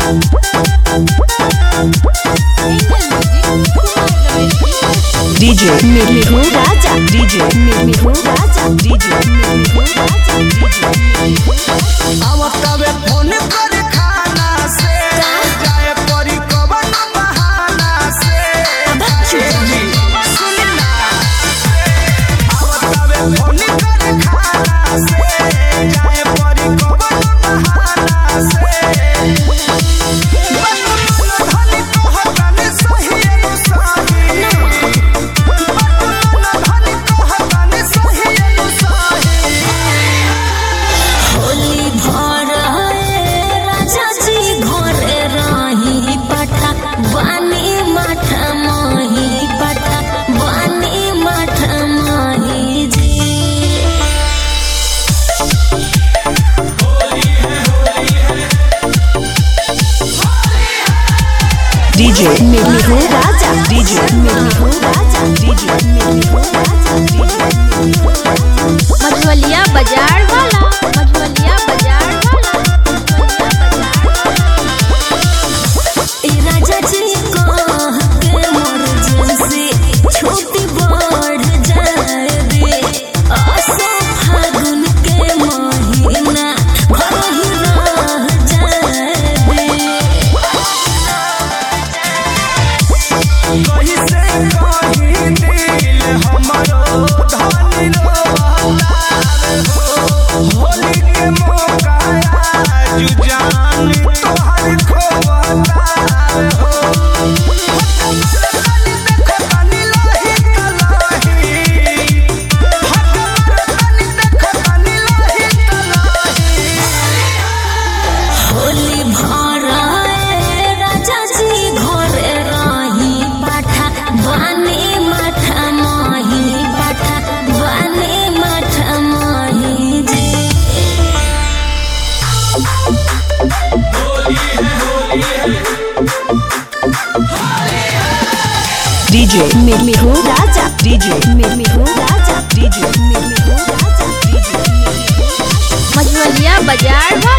DJ Mirmiru Raja DJ Mirmiru Raja DJ Mirmiru Raja DJ आवतावे phone कर खाना से जाए परी कवन बहाना से सुन ना आवतावे फोन कर खाना से जाए परी कवन बहाना से मन धन कहतन सही अनुसारी मन धन कहतन सही अनुसारी होली भर राजा जी घरे रही पठा बानी मठ मही पठा बानी मठ मही जी DJ Mirmiru Raja DJ Mirmiru Raja DJ Mirmiru Raja DJ Mirmiru Raja Majhwaliya बाजार वाला मझवलिया बाजार वाला मझवलिया बाजार ए राजा जी कह के मोर जैसे छोटी बढ़ जाए रे असो फागुन के महीना घर ही रह जाए रे कहीं से कहीं दिल हमारो धन रोवावे हो होली के मौका आज जान तोहर खोवावे हो तनी देखो तनी लाही तलाही तनी देखो तनी लाही तलाही होली भर राजा जी घरे रही पाठा बानी मठ मही पाठा बानी मठ मही जी DJ Mirmiru Raja DJ Mirmiru Raja DJ Mirmiru Raja DJ Mirmiru Raja Majhwaliya बाजार वाला